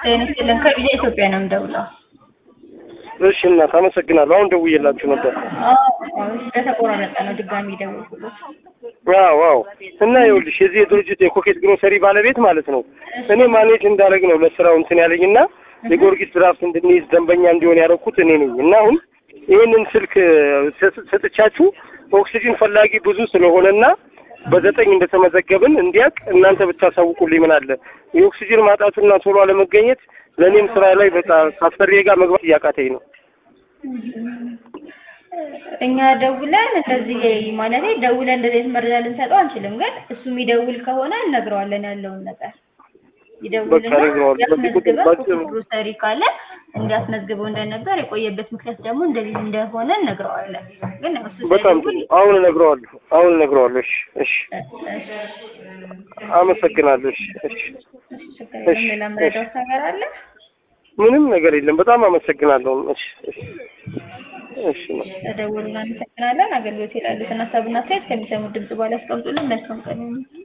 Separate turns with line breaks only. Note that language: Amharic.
ጤና ይስጥልን ከቢጃ ኢትዮጵያ ነው የምደውለው።
እሺ እናት አመሰግናለሁ። አሁን ደውዬላችሁ ነበር።
ስለተቆራረጠ ነው ድጋሚ ደወልኩት።
ዋው ዋው። እና ይኸውልሽ የዚህ የድርጅት የኮኬት ግሮሰሪ ባለቤት ማለት ነው እኔ ማኔጅ እንዳደረግ ነው ለስራው እንትን ያለኝና የጊዮርጊስ ድራፍት እንድንይዝ ደንበኛ እንዲሆን ያደረኩት እኔ ነኝ እና አሁን ይህንን ስልክ ሰጥቻችሁ ኦክሲጅን ፈላጊ ብዙ ስለሆነና በዘጠኝ እንደተመዘገብን እንዲያውቅ እናንተ ብታሳውቁልኝ ምን አለ። የኦክሲጅን ማጣቱና ቶሎ አለመገኘት ለእኔም ስራ ላይ በጣም ከአሰሪዬ ጋር መግባት እያቃተኝ ነው።
እኛ ደውለን እንደዚህ ማለት ደውለን እንደዚህ አይነት መረጃ ልንሰጠው አንችልም፣ ግን እሱ የሚደውል ከሆነ እነግረዋለን ያለውን ነገር ይደውልና ያስመዝግበን ግሮሰሪ ካለ እንዲያስመዝግበው እንደነበር የቆየበት ምክንያት ደግሞ እንደዚህ እንደሆነ እነግረዋለን። ግን እሱ
በጣም ጥሩ። አሁን እነግረዋለሁ። አሁን እነግረዋለሁ። እሺ፣ እሺ፣ አመሰግናለሁ። እሺ፣ እሺ፣
እሺ። ሌላ መረዳት ነገር አለ?
ምንም ነገር የለም። በጣም አመሰግናለሁ። እሺ፣ እሺ፣ እሺ።
ተደውልና እናመሰግናለን። አገልግሎት የላሉትን ሀሳብና አስተያየት ከሚሰሙት ድምጽ በኋላ ያስቀምጡልን። መልካም ቀን